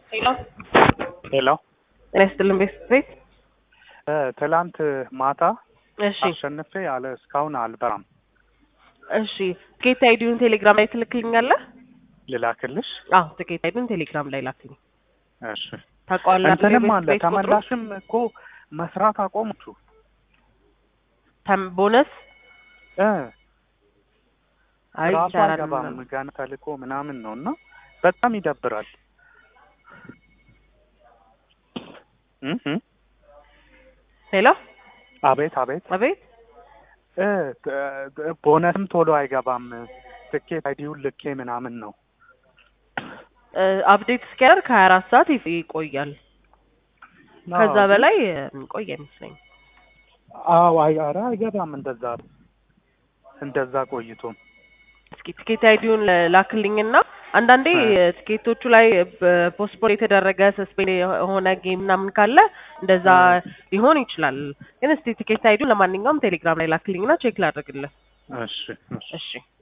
ሄሎ ሄሎ ጤና ይስጥልን ቤት እ ትላንት ማታ እሺ አሸንፌ ያለ እስካሁን አልበራም። እሺ ትኬት አይዲውን ቴሌግራም ላይ ትልክልኛለህ? ልላክልሽ? አዎ ትኬት አይዲውን ቴሌግራም ላይ ላክልኝ። እሺ ታውቀዋለህ? እንትንም ቤት- አለ ቤት ቁጥሩ? ተመላሽም እኮ መስራት አቆሙቹ ተም- ቦነስ እ አይ ራሱ ይሰራል አይገባም ምናምን። ገና ተልኮ ምናምን ነው እና በጣም ይደብራል። እ እ ሄሎ አቤት አቤት አቤት እ ት- ቦነስም ቶሎ አይገባም ትኬት አይዲውን ልኬ ምናምን ነው እ፣ አፕዴት እስኪያደርግ ከሀያ አራት ሰዓት ይፍ- ይቆያል። ከዛ አዎ፣ በላይ እ፣ ቆይ አይመስለኝም። አዎ አይ ኧረ አይገባም እንደዛ እንደዛ ቆይቶ እስኪ ትኬት አይዲውን ላክልኝና አንዳንዴ እ። እ፣ ትኬቶቹ ላይ ፖስትፖን የተደረገ ሰስፔንድ የሆነ ጌም ምናምን ካለ እንደዛ እ። ሊሆን ይችላል። ግን እስቲ ትኬት አይዲውን ለማንኛውም ቴሌግራም ላይ ላክልኝና ቼክ ላድርግልህ። እሺ እሺ እሺ